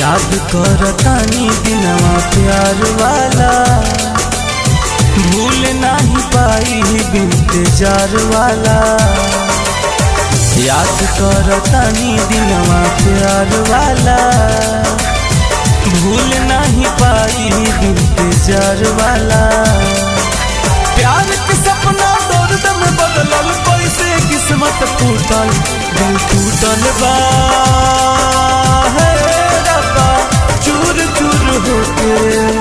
याद कर तानी दिनवा प्यार वाला भूल नहीं पाई बिनते जार वाला याद कर तानी दिनवा प्यार वाला भूल नहीं पाई बिनते जार वाला प्यार के सपना दर्द में बदलल कैसे किस्मत टूटल दिल टूटल बा हे रब्बा चूर चूर होके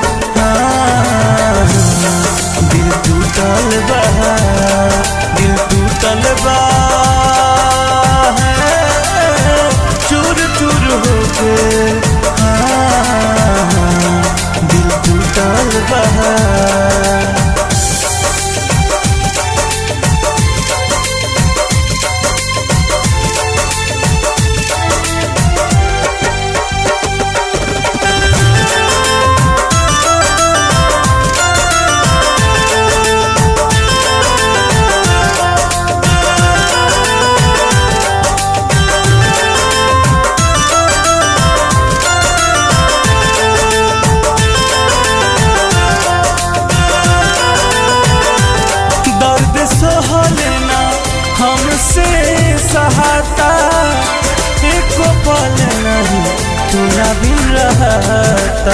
हाँ, दिल टूटल बा दिल टूटल बा हे, चूर चूर होके हाँ, दिल टूटल बा दर्द सहलना हमसे सहाता एको पल नहीं तोरा बिन रहता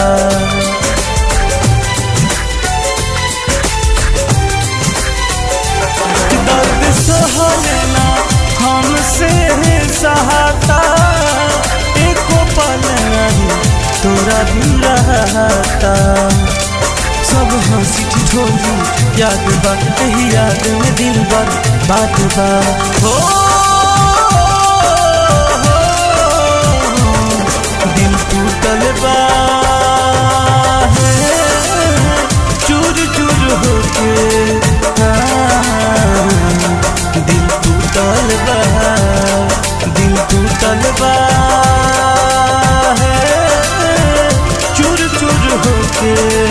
दर्द सहलना हमसे सहाता एको पल नहीं तोरा बिन रहता सब हंसी ठिठोली याद बा यही याद में दिल बा बात बा हो दिल टूटल बा हे, चूर चूर होके हाँ, दिल टूटल बा दिल टूटल बा हे, चूर चूर होके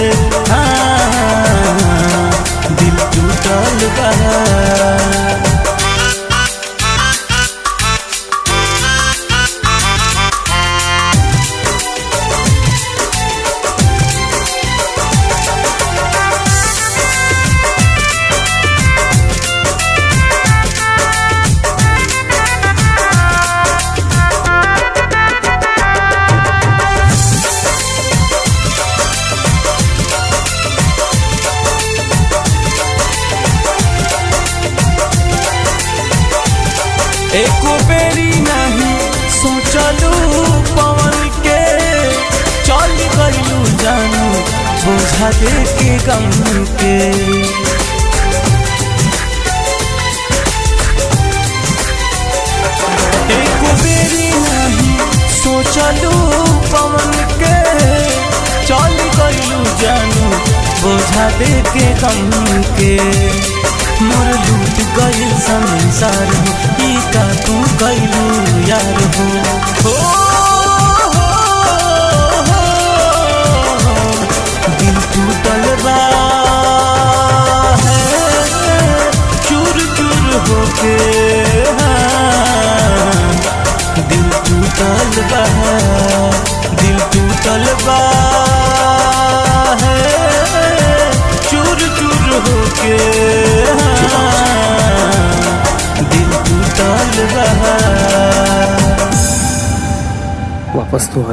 हाँ, दिल टूटल बा एको बेरी नहीं सोचलू पवन के चल गईलू जानू बोझा दे के गम के एको बेरी नहीं सोचलू पवन के चल गईलू जानू बोझा दे के गम के मोर लूट गइल संसार हो ई का तू गइलू यार हो हो, हो, हो, दिल टूटल बा है, चूर चूर होके हाँ, दिल टूटल बा दिल टूटल बा है, चूर चूर होके हाँ, दिल टूटल बा वापस तो आ